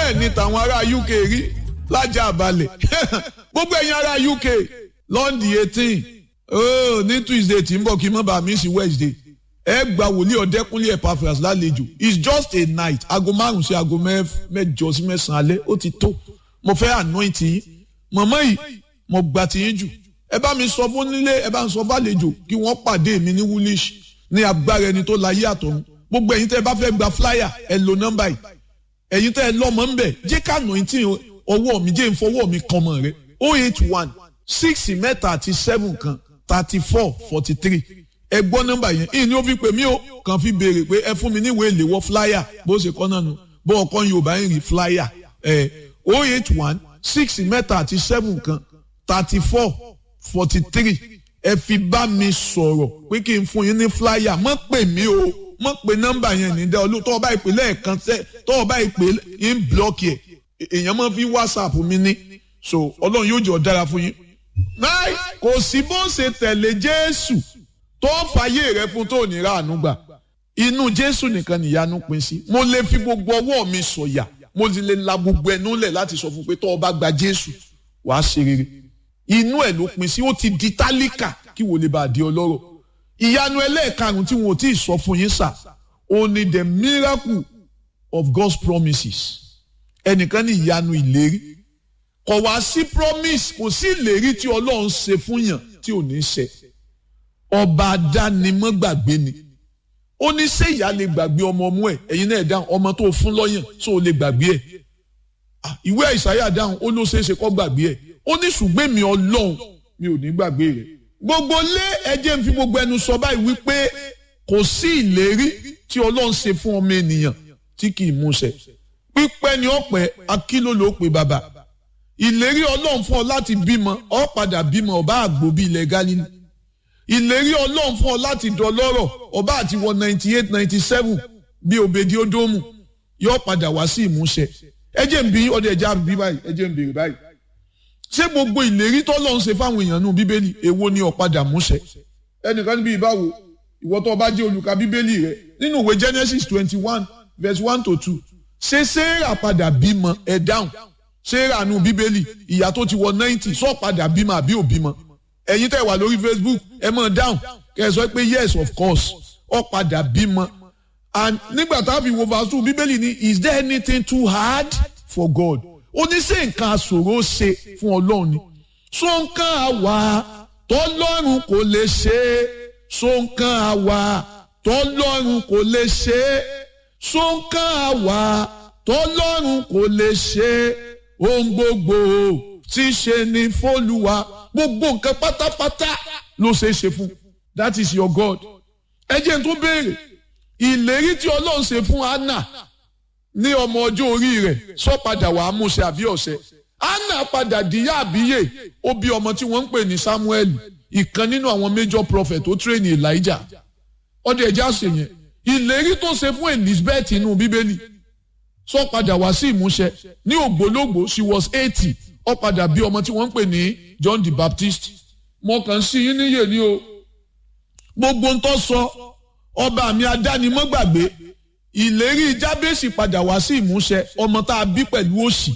bẹ́ẹ̀ ni tàwọn ará UK rí lájà àbálẹ̀ gbogbo ẹ̀yin ará UK lọ́ndì eighteen oh, ní Tuesday tí ń bọ̀ kí n má bàa mí sí Wednesday ẹ gba wòlíì ọ̀dẹ́kúnlé Epaphras lálejò it's just a night aago márùn sí aago mẹ́jọ sí mẹ́sàn-án alẹ́ ó ti tó mo fẹ́ anoint yín mọ̀mọ́ yìí mo gbà tí yín jù ẹ bá mi sọ fún nílé ẹ bá ń sọ fàlejò kí wọ́n pàdé mi ní woolish ní agbára ẹni tó láyé àtọ̀run gbogbo ẹ̀yin tẹ́ ẹ bá fẹ́ gba flyer ẹ lo nọ́mbà yìí ẹ̀yin tẹ́ ẹ lọ́mọ ń bẹ̀ jẹ́ ká anointing ọwọ́ mi jẹ́ ìfọwọ́ mi kan mọ̀ rẹ o eight one six mẹ́ta àti seven kan thirty four forty three ẹ gbọ́ nọ́mbà yẹn ìní ó fi pè mí o kàn fi béèrè pé ẹ fún mi níwèé ìléwọ́ flyer bó ṣe kọ́ náà nù bó ọkọ Yorùbá ń rí flyer ẹ o eight one six mẹ́ta àti seven kan thirty four forty three ẹ fi bá mi sọ̀rọ̀ pé kí n fún yín ní flyer mọ́ pè mí o mọ́ pè nọ́mbà yẹn ní dẹ́ olú tọ́wọ́ bá ìpè lẹ́ẹ̀kan tẹ́ tọ́wọ́ bá ìpè ń blọ́ọ̀kì ẹ̀ èèyàn máa fi whatsapp mi ní so ọlọ́run yóò jẹ́ ọ dára fún yín. náà kò sí bó ṣe tẹ̀lé jésù tó fàyè rẹ fún tó ní ráàánú gbà inú jésù nìkan nìyanu pín sí mo lè fi gbogbo ọwọ́ mi sọ̀yà mo ti lè la gbogbo ẹnu lẹ̀ láti sọ fún pé tọ́wọ́ bá gba jésù wàá ṣe rere inú ẹ̀ ló pín sí ó ti di tálíkà kí wò lè bá a di ọlọ́rọ̀ ìyanu ẹlẹ́ẹ̀karùn tí wọn ò tí ì sọ fún yín sà ó ní the miracle of God's promises ẹnìkan ní ìyanu ìlérí kò wá sí promise kò sí ìlérí tí ọlọ́run ṣe fún yàn tí ò ní ṣe ọba adánimọ́gbàgbé ni ó ní ṣé ìyá lè gbàgbé ọmọ ọmú ẹ̀ ẹ̀yin náà dáhùn ọmọ tó fún lọ́yàn tó lè gbàgbé ẹ̀ ìwé àìsàyà dáhùn ó ló ṣeé ṣe kó gbàgbé ẹ̀ ó ní ṣùgbọ́n mi ọlọ́run mi ò ní gbàgbé rẹ̀ gbogbo lé ẹjẹ́ ń fi gbogbo ẹnu sọ báyìí wípé kò sí ìlérí tí ọlọ́run ṣe fún ọmọ ènìyàn tí kì í múṣẹ pípẹ́ ni ọ̀pẹ akíló ló pe bàbá ìlérí ọlọ́run fún ọ láti bímọ ọ padà bímọ ọba àgbò bíi ilẹ̀ Gálílì ìlérí ọlọ́run fún ọ láti dọlọ́rọ̀ ọba àti wọ ninety eight ninety seven bíi òbèdí ódómù yóò padà wá sí ìmúṣẹ ẹjẹ́ ń bí ọdẹ ẹja bí báyìí ẹjẹ́ ń béèrè báyìí ṣé gbogbo ìlérí tọ́lọ́run ṣe fáwọn èèyàn nù bíbélì èwo ni ó padà múṣẹ ẹnìkan níbi ìbáwo ìwọ tó bá jẹ́ olùka bíbélì rẹ nínú ìwé Genesis twenty one verse one to two ṣé sarah padà bímọ ẹ dáhùn sarah nù bíbélì ìyá tó ti wọ ninety sọ padà bímọ àbí ò bímọ ẹ̀yin tẹ́ wà lórí facebook ẹ mọ̀ dáhùn kẹ́ ẹ sọ pé yes of course ó padà bímọ and nígbà tá a fi wo verse two bíbélì ní is there anything too hard for God ó ní ṣé nǹkan àṣòro ṣe fún ọlọ́run ni so nǹkan àwa tọ́lọ́run kò lè ṣe é so nǹkan àwa tọ́lọ́run kò lè ṣe é sọ́nkàn àwa tọ́lọ́run kò lè ṣe ohun gbogbo tí ṣe ní fọ́lùwà gbogbo nǹkan pátápátá ló ṣe é ṣe fún that is your God ẹ jẹ́ n tó béèrè ìlérí tí ọlọ́run ṣe fún Anna ní ọmọ ọjọ́ orí rẹ̀ sọ padà wàá múṣẹ àbí ọ̀sẹ̀ Anna padà díyà àbíyè ó bí ọmọ tí wọ́n ń pè ní Samuel ìkan nínú àwọn major prophet tó tírèèni Elijah ọdẹ ẹja ṣèyẹn ìlérí tó ṣe fún Elizabeth inú bíbélì sọ padà wá sí ìmúṣẹ ní ògbólógbò she was eighty ó padà bí ọmọ tí wọ́n ń pè ní John the Baptist mo kàn sí yín níyè ní o gbogbo ń tọ́ sọ ọba mi adánimọ́gbàgbé ìlérí Jábésì padà wá sí ìmúṣẹ ọmọ tá a bí pẹ̀lú òṣì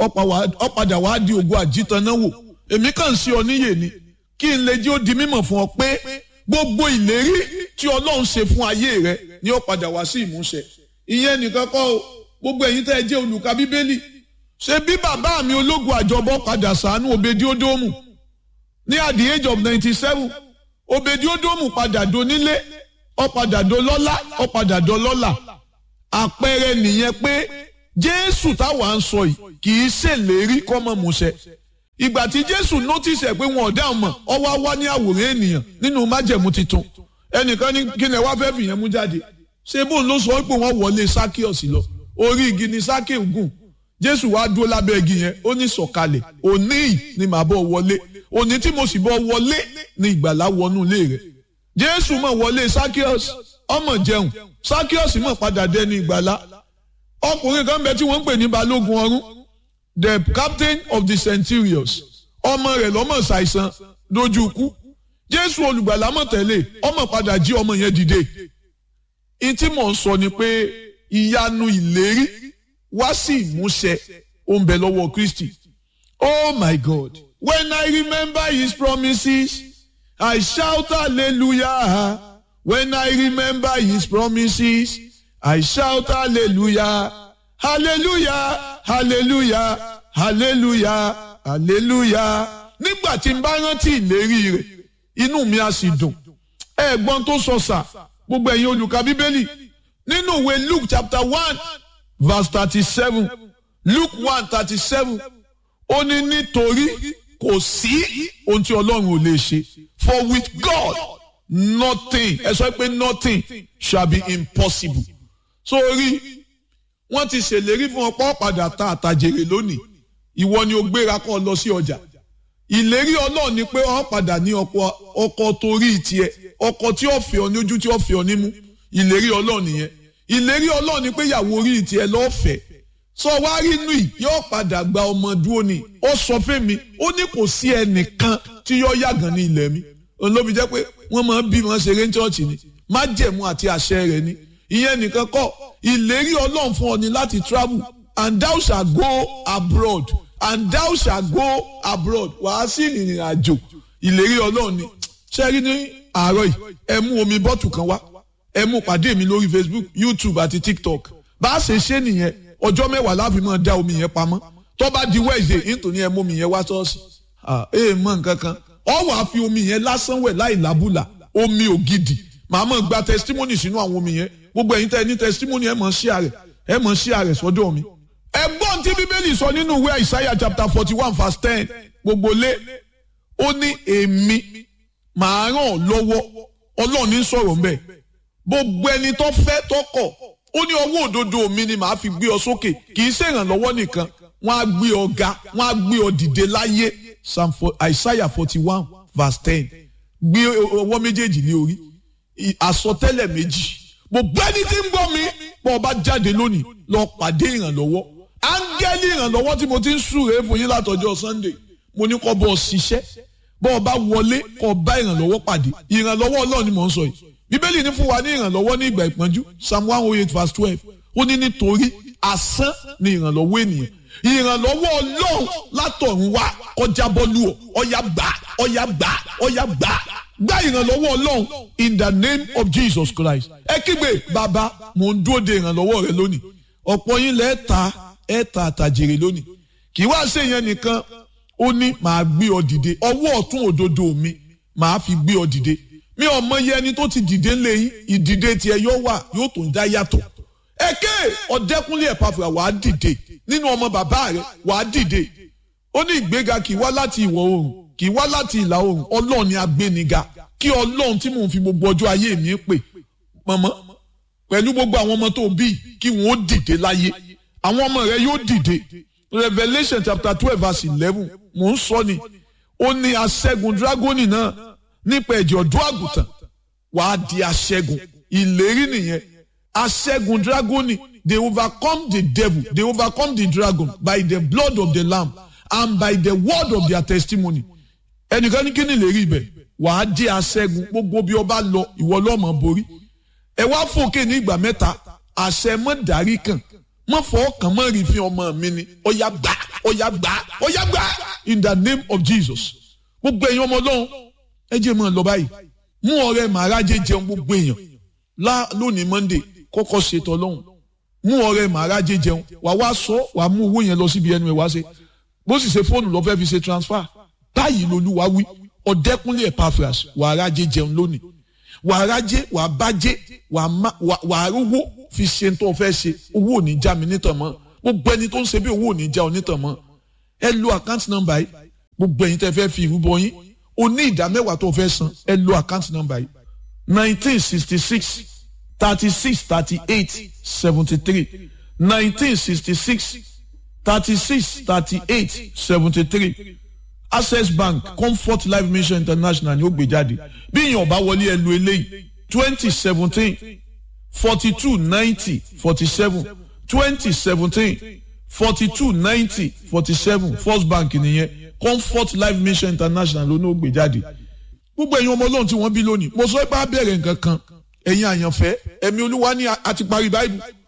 ó padà wá di ògo àjítanáwò èmi kàn sí ọ níyè ni kí n lè jẹ́ ó di mímọ̀ fún ọ pé gbogbo ìlérí tí ọlọ́run ṣe fún ayé rẹ ni ó padà wá sí ìmúṣẹ ìyẹn nìkan kọ́ o gbogbo ẹ̀yin tẹ́ ẹ jẹ́ olùka bíbélì ṣe bí bàbá mi ológun àjọbọ padà sànú òbèdí ódómù ní at the age of ninety seven òbèdí ódómù padà donílé ó padà dolọ́lá ó padà dọlọ́lá àpẹẹrẹ nìyẹn pé jésù táwa ń sọ yìí kì í ṣèlérí kọ́mọ múṣẹ ìgbà tí jésù notice ẹ pé wọn ò dáhùn mọ́ ọ wá wá ní àwòrán ènìyàn nínú májẹ̀mú titun ẹnìkan ní kí ni ẹ wá fẹ́ fìyẹn mú jáde ṣé bóun ló sọ pé wọ́n wọlé sákíọ̀sì lọ orí igi ni sákíọ̀ gùn jésù wá dúró lábẹ́ igi yẹn ó ní sọ̀kalẹ̀ òní yìí ni màá bọ̀ wọlé òní tí mo sì bọ̀ wọlé ni ìgbàlá wọnú ilé rẹ̀ jésù mọ̀ wọlé sákíọ̀sì ọmọ jẹun sákíọ̀sì mọ̀ padà dẹni ìgbàlá ọkùnrin kan bẹ tí wọ́n ń pè ní balógun ọ̀rún the captain of the centurions ọmọ rẹ̀ lọ́mọ ṣàìsàn dojú ikú jésù olùgbàlà mọ̀ tẹ́lẹ̀ ọmọ padà jí ọmọ yẹn dìde ìtí mò ń sọ ni pé ìyanu ìlérí wá sí ìmúṣẹ ó ń bẹ lọ́wọ́ Kristi oh my God when I remember his promises I shout hallelujah when I remember his promises I shout hallelujah hallelujah hallelujah hallelujah hallelujah nígbà tí n bá rántí ìlérí rẹ̀ inú mi á sì dùn ẹ̀gbọ́n tó sọ sà gbogbo ẹ̀yin olùkà bíbélì nínú ìwé Luke chapter one verse thirty-seven Luke one thirty-seven ó ní nítorí kò sí ohun tí Ọlọ́run ò lè ṣe for with God nothing ẹ sọ pé nothing shall be impossible sórí wọ́n ti ṣèlérí fún ọ̀pọ̀ padà ta àtàjèrè lónìí ìwọ ni o gbéra kọ́ lọ sí ọjà ìlérí Ọlọ́run ni pé ọ padà ní ọkọ ọkọ torí tiẹ̀ ọkọ tí ó fẹ́ ọ ní ojú tí ó fẹ́ ọ nímú ìlérí Ọlọ́run nìyẹn ìlérí Ọlọ́run ni pé ìyàwó orí tiẹ̀ lọ́fẹ̀ẹ́ sọ wá rí inú yìí yóò padà gba ọmọ dúró ni ó sọ fún mi ó ní kò sí ẹnìkan tí yóò yàgàn ní ilẹ̀ mi òun ló fi jẹ́ pé wọ́n máa ń bí wọn ṣeré ní ṣọ́ọ̀ṣì ni májẹ̀mú àti àṣẹ rẹ̀ ni ìyẹn nìkan kọ́ ìlérí Ọlọ́run fún ọ ni láti travel and thou shall go abroad and thou shall go abroad wàá sí ìrìn àjò ìlérí Ọlọ́run ni ṣẹ́rí ní àárọ̀ yìí ẹ mú omi bọ́tù kan wá ẹ mú pàdé mi lórí Facebook YouTube àti TikTok bá a ṣe ṣe nìyẹn ọjọ́ mẹ́wàá láfi máa dá omi yẹn pamọ́ tó bá di Wednesday nítorí ẹ mú omi yẹn wá ṣọ́ọ̀ṣì ẹ mọ nǹkan kan ọ wàá fi omi yẹn lásán wẹ̀ láì lábùlà omi ògidì màá mọ̀ gba testimony sínú àwọn omi yẹn gbogbo ẹ̀yin tẹ́ ní testimony ẹ mọ̀ share rẹ̀ ẹ mọ̀ share rẹ̀ sọ́dọ̀ mi. ẹ̀gbọ́n tí bíbélì sọ nínú ìwé Isaiah chapter forty one verse ten gbogbo lé ó ní èmi màá ràn ọ́ lọ́wọ́ ọlọ́run ní sọ̀rọ̀ mbẹ́ gbogbo ẹni tó fẹ́ tó kọ̀ ó ní ọwọ́ òdodo mi ni màá fi gbé ọ sókè kì í ṣèrànlọ́wọ́ nìkan wọ́n á gbé ọ ga wọ́n á gbé ọ dìde láyé Psalm Isaiah forty one verse ten gbé ọwọ́ méjèèjì ní orí àsọtẹ́lẹ̀ méjì gbogbo ẹni tí ń gbọ́ mi bọ́ ọba jáde lónìí lọ pàdé ìrànlọ́wọ́ áńgẹ́lì ìrànlọ́wọ́ tí mo ti ń súre fún yín látọjọ́ Sunday mo ní kọ́ bọ́ ọ ṣiṣẹ́ bọ́ ọba wọlé kọ́ bá ìrànlọ́wọ́ pàdé ìrànlọ́wọ́ Ọlọ́run ni mò ń sọ yìí bíbélì ní fún wa ní ìrànlọ́wọ́ ní ìgbà ìpọ́njú psalm one oh eight verse twelve ó ní nítorí asán ni ìrànlọ́wọ́ ènìyàn ìrànlọ́wọ́ ọlọ́run látọ̀run wá ọjà bọ́lú ọ ọ̀yà gbà ọ̀yà gbà ọ̀yà gbà gbà ìrànlọ́wọ́ ọlọ́run in the name of Jesus Christ ẹ kígbe bàbá mò ń dúró de ìrànlọ́wọ́ rẹ lónìí ọ̀pọ̀ yín lẹ́ẹ̀ ta ẹ̀ ta àtàjèrè lónìí kì í wá ṣe yẹn nìkan ó ní màá gbé ọ dìde ọwọ́ ọ̀tún òdodo mi màá fi gbé ọ dìde mi ò mọ iye ẹni tó ti dìde ńlẹ̀ yín ìdìde tiẹ̀ yóò wà yóò tó ń dá yàtọ̀ èké ọ̀dẹ́kúnlé ẹ̀pàfà wàá dìde nínú ọmọ bàbá rẹ̀ wàá dìde ó ní ìgbéga kì í wá láti ìwọ̀ oòrùn kì í wá láti ìlà oòrùn ọlọ́run ni agbéniga kí ọlọ́run tí mò ń fi gbogbo ọjọ́ ayé mi pè mọ̀mọ́ pẹ̀lú gbogbo àwọn ọmọ tó bí kí wọ́n ó dìde láyé àwọn ọmọ rẹ̀ yóò dìde Revelation chapter twelve verse eleven mò ń sọ ni ó ní aṣẹ́gun dragoni náà nípa ẹ̀jẹ̀ ọ̀dọ́ àgùntàn wàá di aṣẹ́gun ìlérí nìyẹn aṣẹ́gun dragoni they overcome the devil they overcome the dragon by the blood of the lamb and by the word of their testimony ẹnìkan ní kí ni ìlérí ibẹ̀ wàá di aṣẹ́gun gbogbo bí ọba lọ ìwọ lọ́mọ borí ẹ wá fòkè ní ìgbà mẹ́ta àṣẹ mọ́ dárí kan mọ́ fọ́ kàn mọ́ rí fi ọmọ mi ni ọ̀yà gbà ọ̀yà gbà ọ̀yà gbà in the name of Jesus gbogbo ẹ̀yin ọmọ ọlọ́run ẹ jẹ́ mọ́ ọ lọ báyìí mú ọ̀rẹ́ màrájẹ jẹun gbogbo èèyàn lá lónìí Monday kọ́kọ́ ṣètò ọlọ́run mú ọ̀rẹ́ màrájẹ jẹun wà wá sọ wà mú owó yẹn lọ síbi ẹnu ẹ wá ṣe bó sì ṣe fóònù lọ fẹ́ fi ṣe transfer báyìí lolúwa wí ọ̀dẹ́kúnlé Epaphras wà á rájẹ jẹun lónìí wà á rájẹ wà á bájẹ wà á rówó fi ṣe tó fẹ́ ṣe owó ò ní já mi nítàn mọ́ gbogbo ẹni tó ń ṣe bí owó ò ní já ọ nítàn mọ́ ẹ lo àkáǹtì nọ́mbà yìí gbogbo ẹ̀yin tẹ́ fẹ́ fi ìrúbọ yín o ní ìdá mẹ́wàá tó fẹ́ san ẹ lo àkáǹtì nọ́mbà yìí nineteen sixty six thirty six thirty eight seventy three nineteen sixty six thirty six thirty eight seventy three access bank comfort life mission international ni ó gbé jáde bí èèyàn bá wọlé ẹ lu eléyìí twenty seventeen forty two ninety forty seven twenty seventeen forty two ninety forty seven first bank nìyẹn comfort life mission international ló ní ó gbé jáde gbogbo ẹ̀yin ọmọ ọlọ́run tí wọ́n bí lónìí mo sọ pé á bẹ̀rẹ̀ nǹkan kan ẹ̀yin àyànfẹ́ ẹ̀mí olúwa ní a ti parí báìbù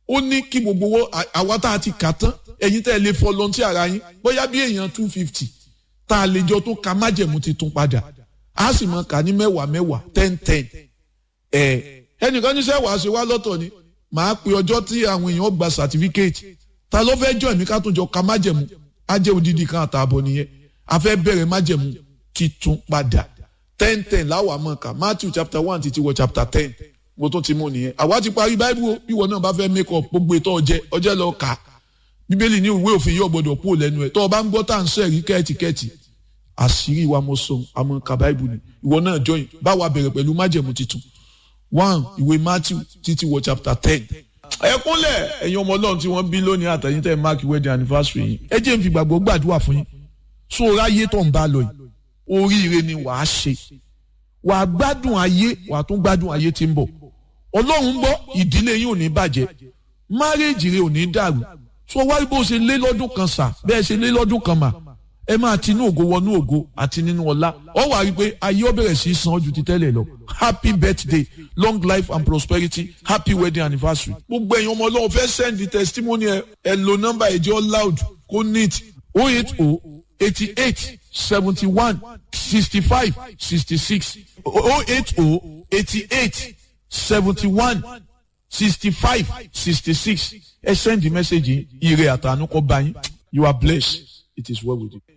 ó ní kí gbogbo owó àwa tá a ti kà tán ẹ̀yin tẹ́ ẹ lè fọlọ́ntì ara yín bóyá bí èèyàn two fifty tá a lè jọ tó ka májẹ̀mú ti tún padà a sì mọ kà ní mẹ́wàá mẹ́wàá ten ten ẹ̀ ẹnìkan ní sẹ́wàá ṣe wá lọ́tọ̀ ni màá pe ọjọ́ tí àwọn èèyàn gba certificate ta ló fẹ́ jọ ẹ̀mí ká tún jọ ka májẹ̀mú á jẹ́ odidi kan àtààbọ̀ nìyẹn a fẹ́ bẹ̀rẹ̀ májẹ̀mú titun padà ten ten láwọn àmọ́ ká Matthew chapter one títí wọ chapter ten mo tún ti mú nìyẹn àwa ti parí báíbù o bí wọn náà bá fẹ́ make up gbogbo ètò ọjẹ́ ọjẹ́ lọ kà á bíbélì ní ìwé òfin yóò gbọdọ̀ kúrò lẹ́nu ẹ̀ tó o bá ń gbọ́ tá à ń sọ ẹ̀rí kẹ́ẹ̀tìkẹ́ẹ̀tì àṣírí wa mo sọ àmọ́ ka báíbù ni ìwọ náà join báwa bẹ̀rẹ̀ pẹ̀lú májẹ̀mú titun one ìwé Matthew títí wọ chapter ten ẹ kúnlẹ̀ ẹ̀yin ọmọ ọlọ́run tí wọ́n bí lónìí àtẹ̀yìn tẹ̀ mark wedding anniversary yìí ẹ jẹ́ n fi gbàgbọ́ gbàdúrà fún yín so ráyé tó ń bá lọ yìí oríire ni wàá ṣe wàá gbádùn ayé wàá tún gbádùn ayé tí ń bọ̀ ọlọ́run ń bọ̀ ìdílé yín ò ní bàjẹ́ márèèjì rẹ ò ní dàrú so wáyé bó ṣe lé lọ́dún kan sà bẹ́ẹ̀ ṣe lé lọ́dún kan mà ẹ máa ti inú ògo wọnú ògo àti nínú ọlá ọ wà rí i pé ayé ó bẹ̀rẹ̀ sí í san ju ti tẹ́lẹ̀ lọ happy birthday long life and prosperity happy wedding anniversary. gbogbo ẹ̀yin ọmọ ọlọ́run fẹ́ send the testimony ẹ ẹ lo nọ́mbà ẹ̀jẹ̀ loud kó neat oh eight oh eighty eight seventy one sixty five sixty six oh eight oh eighty eight seventy one sixty five sixty six ẹ send the message yìí ire àtànú kọ bá yín you are blessed it is well with you.